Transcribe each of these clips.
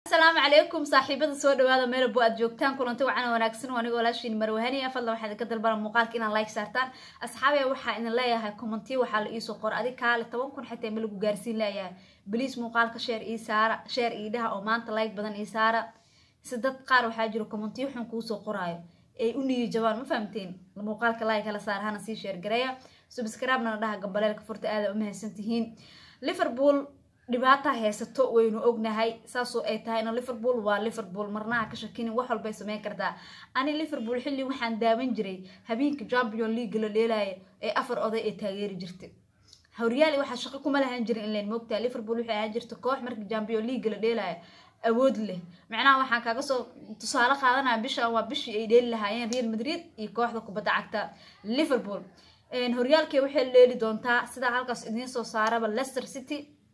asalaamu calaykum saaxiibada soo dhawaada meelabo aad joogtaan kulanti wacan wanaagsan anigoo walaashiin marwahaniya fadlan waxaa idinka dalbana muuqaalka inaan like saartaan asxaabaya waxaa idin leeyahay commentiya waxaa la iisoo qora adig kaale toban kun xitaa ma lagu gaarsiin leeyahay baliis muuqaalka sheer ii saara sheer ii dhaha oo maanta like badan ii saara si dad qaar waxaa jiro commentiyo xun kuusoo qoraayo ay u niyi jabaan ma fahamteen muuqaalka like hala saara hana sii sheer gareeya subscribe-na dhaha gambaleelka furta aada u mahadsantihiin liverpool dhibaata haysato waynu ognahay saasoo ay tahayna liverpool waa liverpool marnaha ka shakinin wax walbay sameyn kartaa ani liverpool xilli waxaan daawan jiray habeenka champion league la dheelaya ee afar oday ee taageeri jirtay horyaali waxaa shaqo kuma lahaan jirin inlayn moogtaa liverpool waxay ahaan jirta koox marka champion league la dheelaya awood leh macnaha waxaan kaaga soo tusaale qaadanaya bishan waa bishii ay dheeli lahaayeen real madrid iyo kooxda kubadda cagta liverpool horyaalkee waxay la dheeli doontaa sidaa halkaas idiin soo saaraba leicester city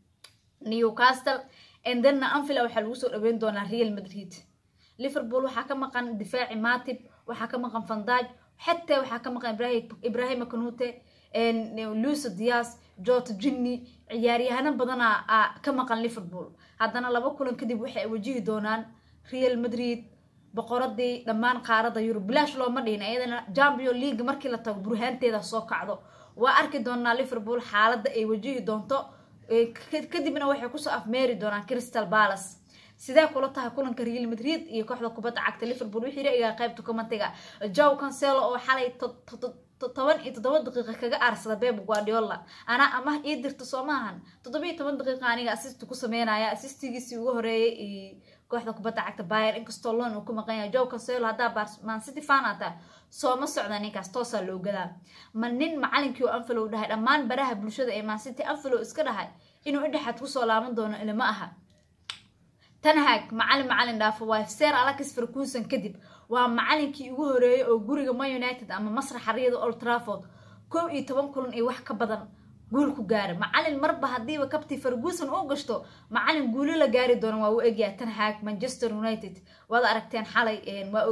newcastle endenna anvila waxaa lagu soo dhaweyn doonaa real madrid liverpool waxaa ka maqan difaaci matib waxaa ka maqan fandaj xataa waxaa ka maqan ibrahima kanute luisa dias jota jinni ciyaaryahano badana ka maqan liverpool haddana laba kulan kadib waxay wajihi doonaan real madrid boqoradii dhammaan qaarada yurub bilaash looma dhihin iyadana champion league markii la tago burhaanteeda soo kacdo waa arki doonaa liverpool xaaladda ay wajihi doonto kadibna waxay kusoo afmeeri doonaan crystal palace sidee kula tahay kulanka real madrid iyo kooxda kubadda cagta liverpool wixii ra-igaa qaybta commentiga jow cancelo oo xalay toban iyo toddoba daqiiqa kaga aarsada beb guardiola anaa amah ii dirta soo maahan toddoba iyo toban daqiiqa aniga assist ku sameynaya assistigiisii ugu horeeyay iyo kooxda kubadda cagta bayer inkastoo loon uu ku maqan yahay jow cancelo haddaa man city fan ata sooma socda ninkaas toosaa loo gadaa ma nin macalinkii oo anfilow dhahay dhammaan baraha bulshada ee man city anfilow iska dhahay inuu indhexaad kusoo laaban doono ilama aha tanhag macalin macalin dhaafo waa ser alex ferguson kadib waa macalinkii ugu horeeyay oo guriga man united ama masraxa riyada old trafford kow iyo toban kulan iyo wax ka badan guul ku gaara macalin marba haddiiba kabti ferguson u gashto macalin guulo la gaari doono waa u egyaha tanhag manchester united waad aragteen xalay waa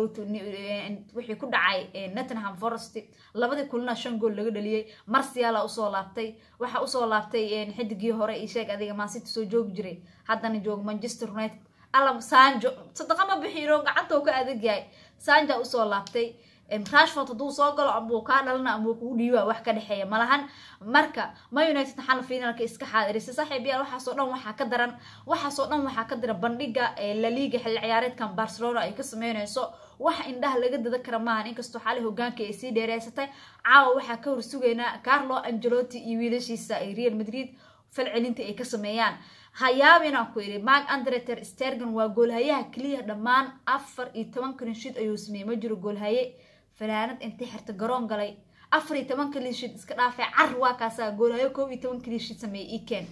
wixii ku dhacay nottingham forest labadii kulina shan gool laga dhaliyey marsiala usoo laabtay waxaa usoo laabtay xidigii hore iyo sheeg adiga mancity soo joogi jiray haddana joogo manchester united alam sanjo sadaqa ma bixiino gacanta ka adag yahay sanja usoo laabtay rashford hadduu soo galo ambuu kaa dhalana ambuu kugu dhiiba wax ka dhexeeya malahan marka ma united xal finalka iska xaadirisay saaxiib yaal waxaasoo dhan waxaa ka daran waxaasoo dhan waxaa ka daran bandhiga laliga xilli ciyaareedkan barcelona ay ka sameynayso wax indhaha laga dada kara maahan inkastoo xali hogaanka ay sii dheereysatay caawa waxaa ka horsugaynaa carlo angelotti iyo wiilashiisa ay real madrid falcelinta ay ka sameeyaan hayaabinaan ku yidhi mark andreter stergan waa goolhayaha keliya dhammaan afar iyo toban kalinshiid ayuu sameeyey ma jiro goolhaye fanaanad intay xirta garoon galay afar iyo toban kalinshiid iska dhaafay car waa kaasaa goolhayo koob iyo toban kalinshiid sameeyey eken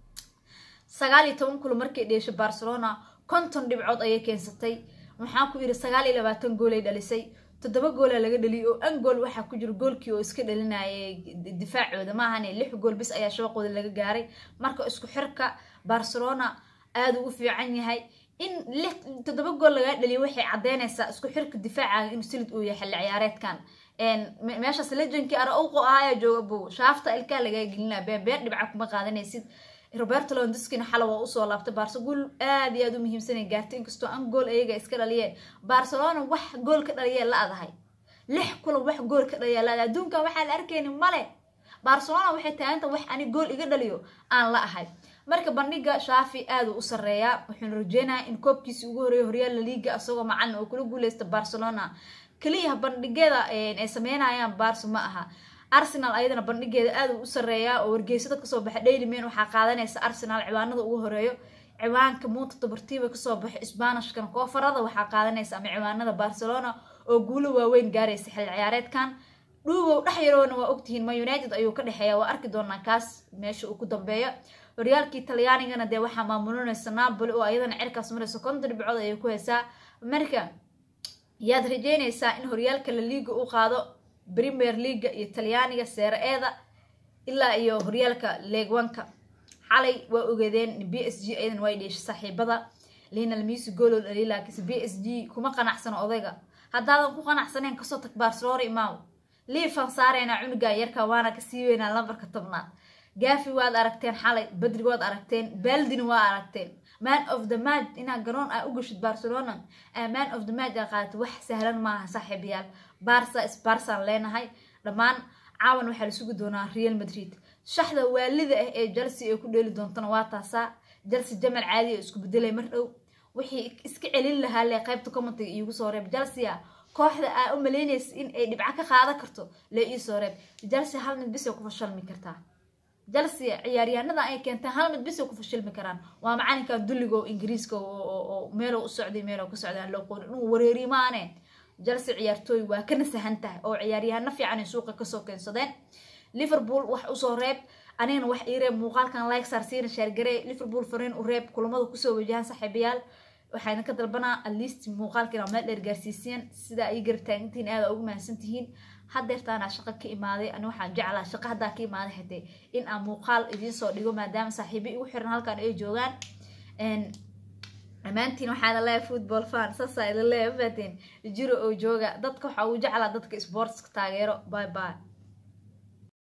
sagaal iyo toban kulo markay dheeshay barcelona konton dhibcood ayay keensatay waxaan ku yidhi sagaal iyo labaatan goolay dhalisay toddoba goola laga dhaliyay oo an gool waxaa ku jiro goolkii oo iska dhalinayay difaacooda maahane lix gool bis ayaa shabaqooda laga gaaray marka isku xirka barcelona aada u fiican yahay in lix toddoba gool lagaa dhaliya waxay caddeynaysaa isku xirka difaacaga inuu silid uu yahay xilli ciyaareedkan meeshaas lejankii ara-owqo ahayaa jooga bow shaafta ilkaa lagaa gelinaa beebeer dhibca kuma qaadanaysid roberto londiskina xala waa usoo laabtay barse gool aada iyo aada u muhiimsanay gaartay inkastoo an gool ayaga iska dhaliyeen barcelona wax gool ka dhaliyeen la adahay lix kulan wax gool ka dhaliyaa la adahay adduunkan waxaa la arkayni male barcelona waxay taaganta wax ani gool iga dhaliyo aan la ahay marka bandhiga shaafi aada u sareeyaa wuxuuna rajeynayaa in koobkiisii ugu horeeya horyaal laliiga isagoo macalin oo kula guuleysta barcelona keliya bandhigyada ay sameynayaan barso ma aha arsenal ayadana bandhigeeda aada u sareeyaa oo wargeysada kasoo baxa daily man waxaa qaadanaysa arsenal ciwaanada ugu horeeyo ciwaanka muunta tabartiiba kasoo baxo sbanishkan koofarada waxaa qaadanaysa ama ciwaanada barcelona oo guulo waaweyn gaaraysa xilli ciyaareedkan dhuugow dhex yaroona waa ogtihiin ma united ayuu ka dhexeeya waa arki doonaa kaas meesha uu ku dambeeyo horyaalkii talyaanigana dee waxaa maamulinaysa napoli oo ayadana cirkaas maraysa konton dhibcood ayay ku haysaa marka yaad rajeynaysaa in horyaalka la liiga u qaado premier leaga iyo talyaaniga seera-eeda ilaa iyo horyaalka leegwanka xalay waa ogeedeen b s g ayadan way dheeshay saaxiibada linal misi gooloo dhaliy laakiinse b s g kuma qanacsano odayga haddaadan ku qanacsaneen kasoo tag barcelona imaaw liifan saareynaa cunugan yarka waana ka sii weynaa lambarka tobnaad gaafi waad aragteen xalay badri waad aragteen baaldina waa aragteen man of the match inaad garoon aa u gashid barcelona man of the match aa qaadato wax sahlan maaha saaxiibayaal barsa sbarsaan leenahay dhammaan caawan waxaa la sugi doonaa real madrid shaxda waalida ah ee chelsea ay ku dheeli doontana waa taasaa chelsea jamal caadi oo isku bedelay mar dhow wixii iska celin lahaa le qaybta commentiga iigu soo reeb chelsea kooxda aa u malaynaysa in ay dhibco ka qaadan karto lee ii soo reeb chelsea hal mid bisay ku fashalmi kartaa chelsea ciyaaryahanada ay keenteen hal mid bisay ku fashilmi karaan waa macalinkan dulliga oo ingiriiska oo meelow u socday meelow ka socday aan loo qoon inuu wareeri maane chelsea ciyaartooy waa ka nasahan tahay oo ciyaaryahano fiican ay suuqa kasoo keensadeen liverpool wax usoo reeb anigana wax ii reeb muuqaalkan like saarsiina shaargaree liverpool fariin u reeb kulamada kusoo wajahan saaxiibayaal waxayna ka dalbanaa atleast muuqaalkiina meel dheer gaarsiisiyeen sidaa ay gartaagintihiin aada ugu mahadsan tihiin hadeertaana shaqo ka imaaday ani waxaan jeclaa shaqo haddaa ka imaaday xitee in aan muuqaal idiin soo dhigo maadaama saaxiibo igu xiran halkan ay joogaan dhammaantiin waxaana leeyahay football fan saasaa idin leeyahay mafahateen jiro oo jooga dadka waxaa uu jeclaa dadka sportska taageero bye bye